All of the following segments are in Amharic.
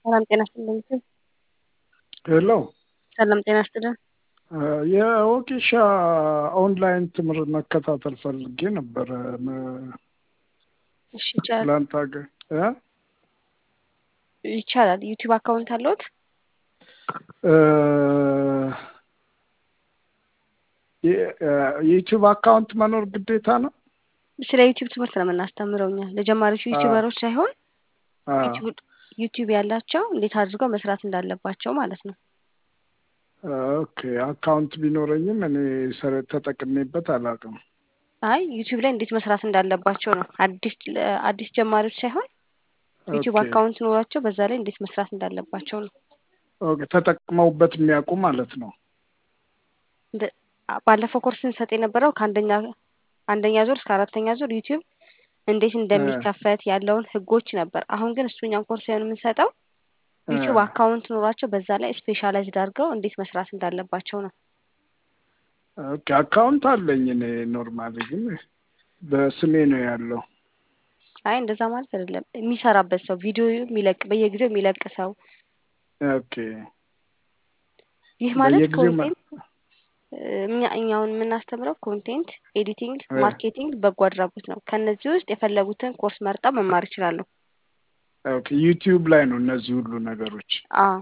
ሰላም ጤና ይስጥልኝ። ሄሎ ሰላም ጤና ይስጥልን። የወጌሻ ኦንላይን ትምህርት መከታተል ፈልጌ ነበረ። እሺ ይቻላል ትላንት አገ- እ? ይቻላል። ዩቲዩብ አካውንት አለዎት? እ፣ የ- የዩቲዩብ አካውንት መኖር ግዴታ ነው? ስለ ዩቲዩብ ትምህርት ነው የምናስተምረው እኛ ለጀማሪዎች ዩቲዩበሮች ሳይሆን አ፣ ዩቲዩብ ዩቲዩብ ያላቸው እንዴት አድርገው መስራት እንዳለባቸው ማለት ነው። ኦኬ አካውንት ቢኖረኝም እኔ ሰረ- ተጠቅሜበት አላውቅም። አይ ዩቲዩብ ላይ እንዴት መስራት እንዳለባቸው ነው። አዲስ አዲስ ጀማሪዎች ሳይሆን ዩቲዩብ ኦኬ አካውንት ኖሯቸው በዛ ላይ እንዴት መስራት እንዳለባቸው ነው። ኦኬ ተጠቅመውበት የሚያውቁ ማለት ነው። እንደ- ባለፈው ኮርስ ስንሰጥ የነበረው ከአንደኛ አንደኛ ዙር እስከ አራተኛ ዙር ዩቲዩብ እንዴት እንደሚከፈት ያለውን ህጎች ነበር። አሁን ግን እሱኛውን ኮርስ ሳይሆን የምንሰጠው ዩቲዩብ አካውንት ኖሯቸው በዛ ላይ ስፔሻላይዝድ አድርገው እንዴት መስራት እንዳለባቸው ነው። ኦኬ አካውንት አለኝ እኔ ኖርማሊ ግን በስሜ ነው ያለው። አይ እንደዛ ማለት አይደለም። የሚሰራበት ሰው ቪዲዮ የሚለቅ በየጊዜው የሚለቅ ሰው ኦኬ ይህ ማለት በየጊዜው ማ- ኮንቴንት እኛ እኛውን የምናስተምረው ኮንቴንት ኤዲቲንግ፣ እ፣ ማርኬቲንግ፣ በጎ አድራጎት ነው። ከነዚህ ውስጥ የፈለጉትን ኮርስ መርጠው መማር ይችላሉ። ኦኬ ዩቲዩብ ላይ ነው እነዚህ ሁሉ ነገሮች። አዎ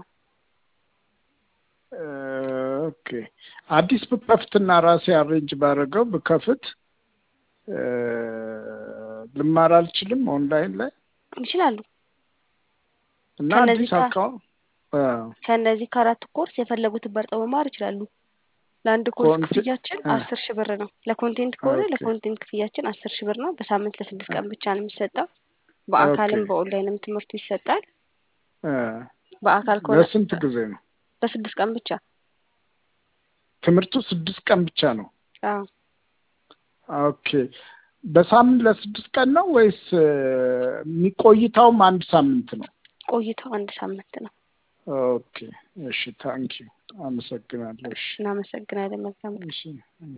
እ፣ ኦኬ አዲስ ብከፍትና ራሴ አሬንጅ ባደረገው ብከፍት እ፣ ልማር አልችልም ኦንላይን ላይ ይችላሉ። እና ከነዚህ አዲስ ጋር አካውንት ከነዚህ ከአራት ኮርስ የፈለጉትን መርጠው መማር ይችላሉ። ለአንድ ኮርስ ኮንቴ ክፍያችን እ፣ አስር ሺህ ብር ነው። ለኮንቴንት ከሆነ ኦኬ ለኮንቴንት ክፍያችን አስር ሺህ ብር ነው። በሳምንት ለስድስት እ፣ ቀን ብቻ ነው የሚሰጠው። ኦኬ በአካልም በኦንላይንም ትምህርቱ ይሰጣል። እ፣ በአካል ከሆነ ለስንት ጊዜ ነው በስድስት ቀን ብቻ። ትምህርቱ? ስድስት ቀን ብቻ ነው። አዎ ኦኬ በሳምንት ለስድስት ቀን ነው ወይስ እ፣ የሚቆይታውም አንድ ሳምንት ነው? ቆይታው አንድ ሳምንት ነው። ኦኬ እሺ ታንኪዩ አመሰግናለሁ። እሺ እናመሰግናለን። መልካም ቀን። እሺ